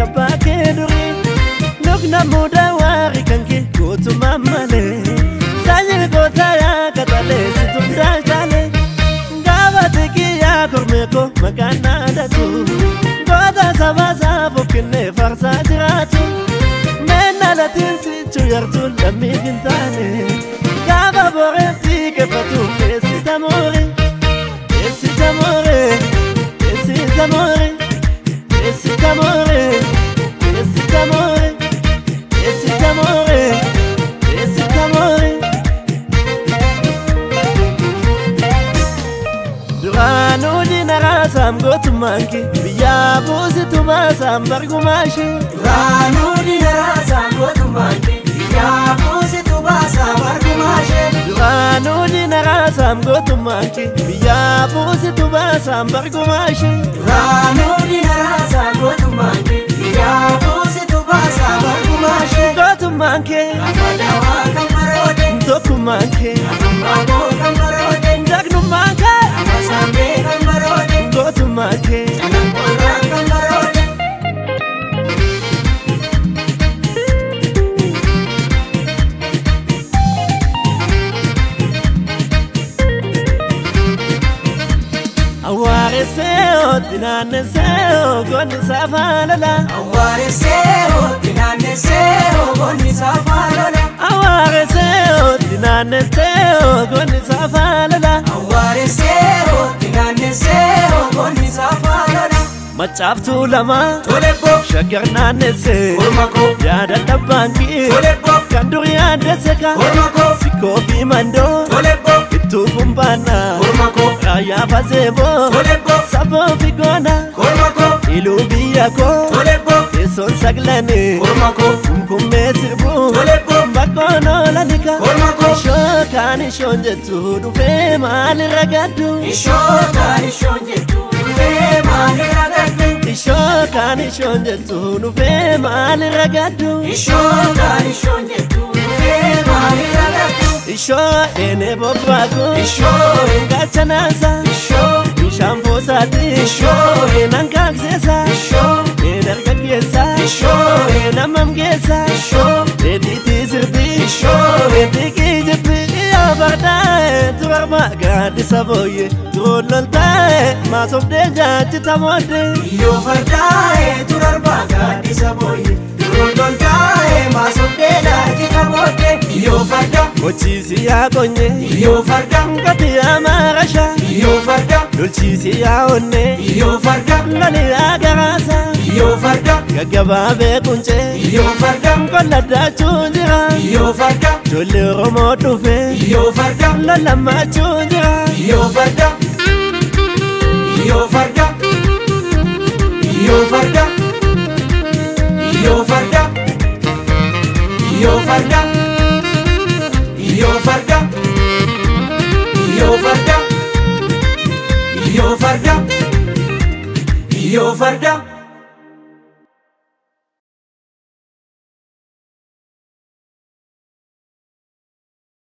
kabbaa kee durii lukna mudaa waarii kan kee gootummaa malee saanyii gootaa yaa katalee situn daalchaalee gaafa xiqqiyyaa kormee koo maqaan naadatu goota sabaa saafuuf kennee farsaa jiraatu meenna latiin sichuu yartuu lammii hin taane gaafa boreetti keeffatu keessi tamoore keessi tamoore keessi tamoore keessi tamoore keessi tamoore keessi tamoore keessi tamoore. Duraanuu diina raasaam gootummaan kee biyyaa buusitu baasaam bargumaa ishee. Duraanuu diina raasaam gootummaan kee biyyaa buusitu baasaam bargumaa ishee. Duraanuu diina raasaam gootummaan kee biyyaa buusitu baasaam bargumaa ishee. Duraanuu diina raasaam gootummaan kee biyyaa buusitu baasaam bargumaa ishee. Gootummaan kee Afadawaa kan baroode. tokkummaan kee Afambaaboo kan baroode. jagnummaan kee Afasaambee kan baroode. gootummaan kee. Alankooraan kan baroode. Awwaaresee ooti naannesee ogoonni saafaa lola. Awwaaresee ooti naannessee ogoonni saafaa lola. Awwaaresee ooti naannesee ogoonni saafaa lola. Awwaaresee ooti naannessee ogoonni saafaa lola. Macaaftuu lama Tolebbo shaggar naannessee Ormako yaada dhabbaankii Tolebbo kan durii addese ka Ormako sikkoo fi mandoo Tolebbo ittuu kumbaannaa Ormako raayyaa faseeboo Tolebbo saboo fi goona Ormako iluu biyya koo Tolebbo teessoon saglanii Ormako kumkummee sirbuu Tolebbo bakkoon oolanika Ormako ishoo kaan ishoon jettu dhufee maalirra gaddu Ishoo kaan ishoon jettu dhufee maalirra gaddu ishoo kaan ishoon jettu dhufee maalirra gaddu Ishoo kaan ishoon jettu dhufee maalirra gaddu ishoo eenee bobbaaku Ishoo gachanaasa Ishoo bishaan boosaati Ishoo eenan kaakseesa Ishoo een dargaggeessa Ishoo een ammamgeessa Ishoo reetiitii sirbii Ishoo reetikii jibbii yaa bardaa'e turarma gaaddisa booyye turoon loltaa'e maasobdee jaajjita mooddee Yoo fardaa'e turarbaa gaaddisa booyye Duroo loltaa'e maasofdee laajita booddee Yoo farda Hojiisi yaa qonye Yoo farda Ngati yaa maarasha Yoo farda Lolchiisi yaa onne Yoo farda Loli yaa garaasa Yoo farda Gaggabaabee quncee Yoo farda Qolla daachuun jira Yoo farda Ijoollee Oromoo dhufe Yoo farda Lolamaachuun jira Yoo farda Yoo farda Yoo farda Yoo farda Yoo farda Yoo farda Yoo farda Yoo farda Yoo farda